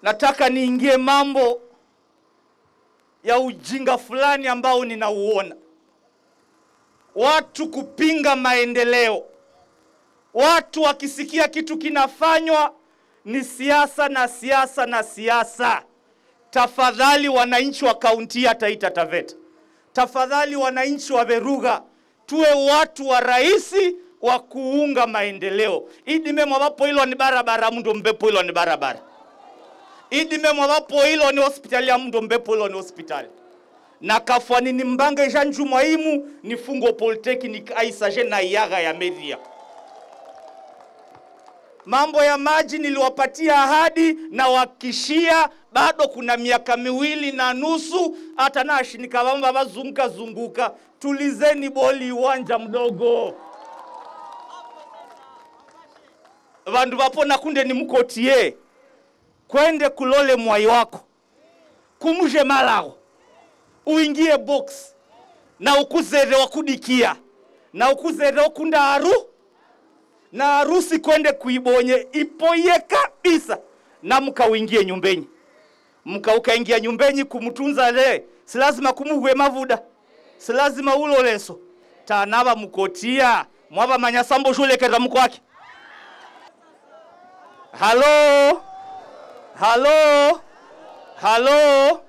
nataka niingie mambo ya ujinga fulani ambao ninauona, watu kupinga maendeleo, watu wakisikia kitu kinafanywa ni siasa na siasa na siasa. Tafadhali wananchi wa kaunti ya Taita Taveta, tafadhali wananchi wa Veruga, tuwe watu wa rahisi wa kuunga maendeleo idime mwawapo hilo ni barabara mndo mbepo hilo ni barabara idime mwawapo hilo ni hospitali ya mndo mbepo hilo ni hospitali na kafwani ni mbange janju mwaimu ni fungo polytechnic aisaje na yaga ya media mambo ya maji niliwapatia ahadi na wakishia bado kuna miaka miwili na nusu hata nashinika vamba vazunguka zunguka tulizeni boli uwanja mdogo vandu vapona kunde ni mkotie kwende kulole mwai wako kumuje malago uingie box na ukuzere wakudikia na ukuzere okunda haru na harusi kwende kuibonye ipoye kabisa na mkauingie nyumbenyi mka ukaingia nyumbenyi kumtunza le si lazima kumuhwe mavuda si lazima uloleso tanava mukotia mwava manyasambo shulekera mkwake halo halo halo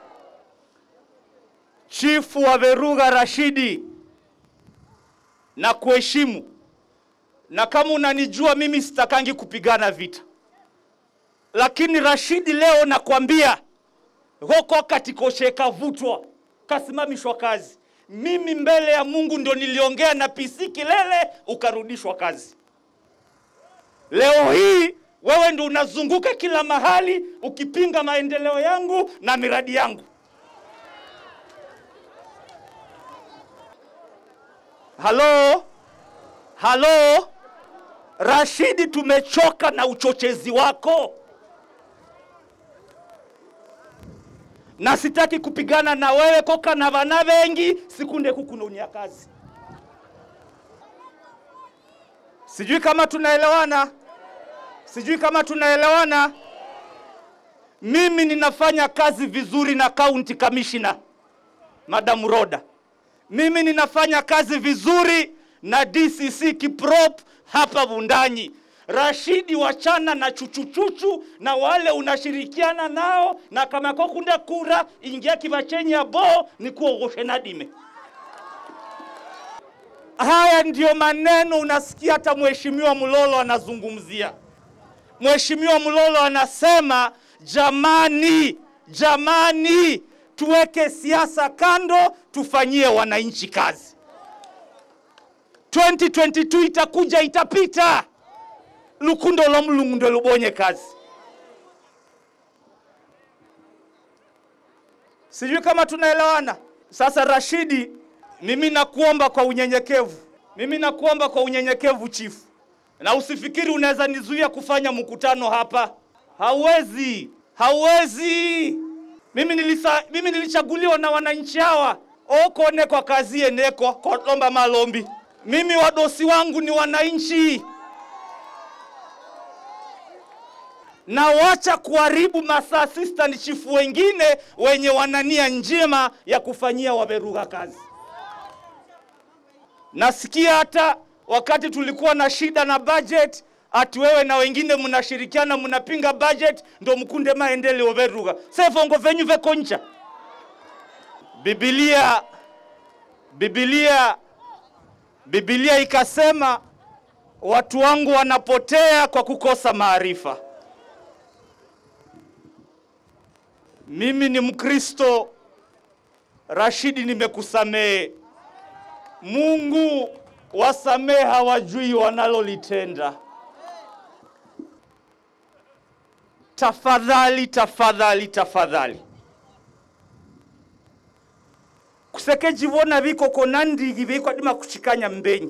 chifu wa Veruga Rashidi na kuheshimu, na kama unanijua mimi sitakangi kupigana vita, lakini Rashidi leo nakwambia hoko katikosheka vutwa kasimamishwa kazi. Mimi mbele ya Mungu ndo niliongea na PC Kilele ukarudishwa kazi. Leo hii wewe ndo unazunguka kila mahali ukipinga maendeleo yangu na miradi yangu. Halo, halo Rashidi, tumechoka na uchochezi wako, na sitaki kupigana na wewe koka na vana vengi sikunde kukununia kazi. Sijui kama tunaelewana, sijui kama tunaelewana. Mimi ninafanya kazi vizuri na county commissioner Madam Roda. Mimi ninafanya kazi vizuri na DCC Kiprop hapa Vundanyi. Rashidi, wachana na chuchuchuchu na wale unashirikiana nao, na kama kokunda kura ingia kivachenyi ya bo ni kuogoshe nadime. Haya ndiyo maneno unasikia hata mheshimiwa Mulolo anazungumzia. Mheshimiwa Mulolo anasema jamani, jamani, tuweke siasa kando, tufanyie wananchi kazi. 2022 itakuja, itapita. Lukundo lwa Mulungu ndo lubonye kazi. Sijui kama tunaelewana. Sasa Rashidi, mimi nakuomba kwa unyenyekevu, mimi nakuomba kwa unyenyekevu chifu, na usifikiri unaweza nizuia kufanya mkutano hapa. Hauwezi, hauwezi. Mimi, nilisa, mimi nilichaguliwa na wananchi hawa okone kwa kazi eneko kolomba malombi. Mimi wadosi wangu ni wananchi, na wacha kuharibu masaa assistant chifu wengine wenye wanania njema ya kufanyia Waveruga kazi. Nasikia hata wakati tulikuwa na shida na budget, ati wewe na wengine mnashirikiana mnapinga budget ndo mkunde maendeleo Veruga. Sefo ngo venyu vekoncha. Biblia Biblia Biblia ikasema watu wangu wanapotea kwa kukosa maarifa. Mimi ni Mkristo, Rashidi, nimekusamehe. Mungu wasamehe, hawajui wanalolitenda. Tafadhali, tafadhali, tafadhali kusekejivona vikoko na ndigi vikwadima kuchikanya mbenyi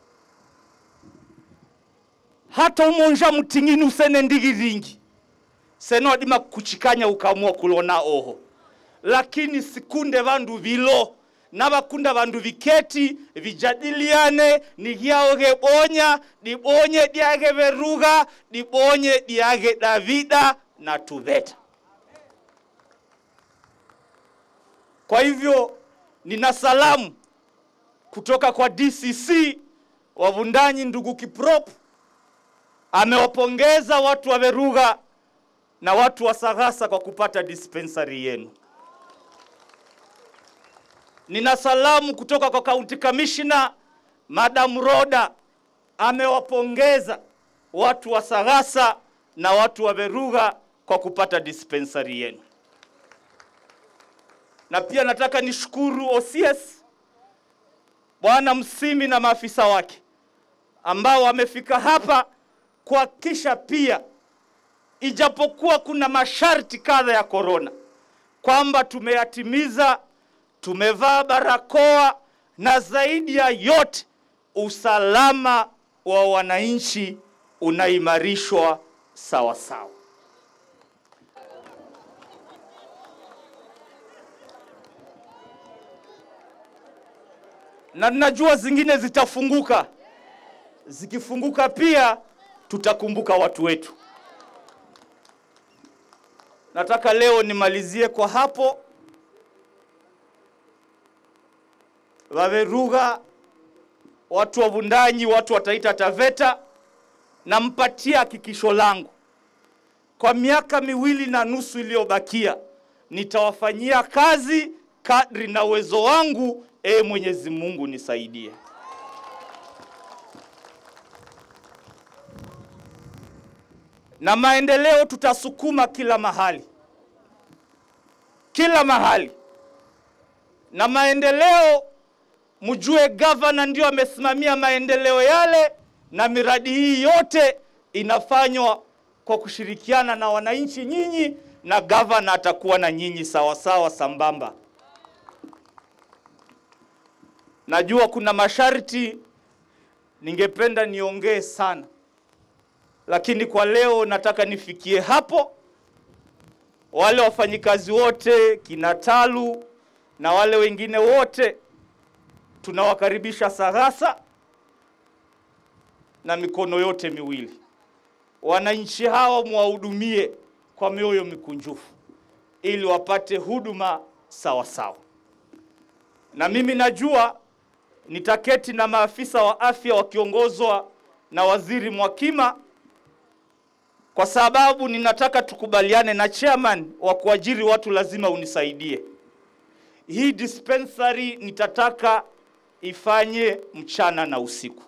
hata umonja mtingini usene ndigi ringi sene wadima kuchikanya ukamua kulona oho lakini sikunde vandu vilo na vakunda vandu viketi vijadiliane nigyao gebonya dibonye diage veruga dibonye diage davida na TUVETA. Kwa hivyo nina salamu kutoka kwa DCC Wavundanyi, ndugu Kiprop amewapongeza watu wa Veruga na watu wa Sagasa kwa kupata dispensary yenu. Nina salamu kutoka kwa County Commissioner Madam Roda amewapongeza watu wa Sagasa na watu wa Veruga kwa kupata dispensary yenu. Na pia nataka nishukuru OCS Bwana Msimi na maafisa wake ambao wamefika hapa kuhakikisha pia, ijapokuwa kuna masharti kadha ya korona, kwamba tumeyatimiza, tumevaa barakoa na zaidi ya yote usalama wa wananchi unaimarishwa sawa sawa. Na najua zingine zitafunguka. Zikifunguka pia tutakumbuka watu wetu. Nataka leo nimalizie kwa hapo. Waveruga, watu wa Vundanyi, watu wataita Taveta, nampatia hakikisho langu, kwa miaka miwili na nusu iliyobakia nitawafanyia kazi kadri na uwezo wangu. E Mwenyezi Mungu nisaidie. Na maendeleo tutasukuma kila mahali, kila mahali. Na maendeleo mjue, gavana ndio amesimamia maendeleo yale, na miradi hii yote inafanywa kwa kushirikiana na wananchi nyinyi, na gavana atakuwa na nyinyi sawasawa, sambamba. Najua kuna masharti ningependa niongee sana, lakini kwa leo nataka nifikie hapo. Wale wafanyikazi wote kina Talu na wale wengine wote tunawakaribisha Sagasa na mikono yote miwili. Wananchi hawa mwahudumie kwa mioyo mikunjufu ili wapate huduma sawa sawa, na mimi najua nitaketi na maafisa wa afya wakiongozwa na Waziri Mwakima, kwa sababu ninataka tukubaliane na chairman wa kuajiri watu, lazima unisaidie hii dispensary. Nitataka ifanye mchana na usiku,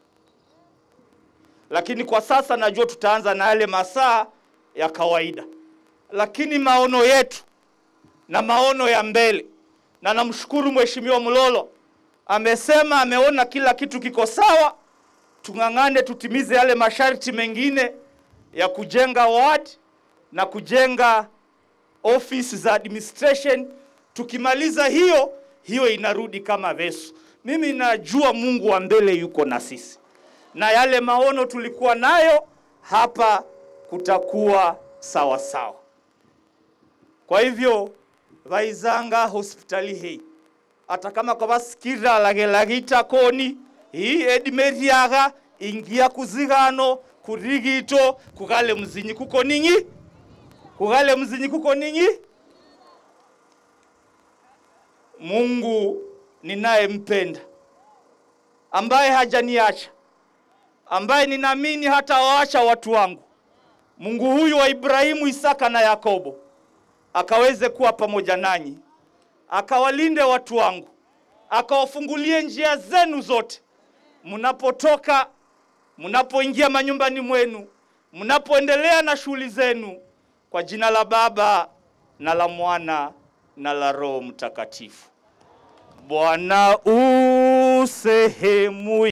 lakini kwa sasa najua tutaanza na yale masaa ya kawaida, lakini maono yetu na maono ya mbele, na namshukuru Mheshimiwa Mlolo amesema ameona kila kitu kiko sawa. Tung'ang'ane tutimize yale masharti mengine ya kujenga ward na kujenga office za administration. Tukimaliza hiyo hiyo, inarudi kama Vesu. Mimi najua Mungu wa mbele yuko na sisi, na yale maono tulikuwa nayo hapa kutakuwa sawa sawa. Kwa hivyo vaizanga hospitali hii hata kama kwa basikira lagelagita koni hii edimeriaga ingia kuzigano kurigito kugale mzinyi kuko ninyi kugale mzinyi kuko ninyi. Mungu ninayempenda ambaye hajaniacha ambaye ninaamini hata waacha watu wangu, Mungu huyu wa Ibrahimu, Isaka na Yakobo akaweze kuwa pamoja nanyi akawalinde watu wangu, akawafungulie njia zenu zote, mnapotoka, mnapoingia manyumbani mwenu, mnapoendelea na shughuli zenu, kwa jina la Baba na la Mwana na la Roho Mtakatifu. Bwana u sehemu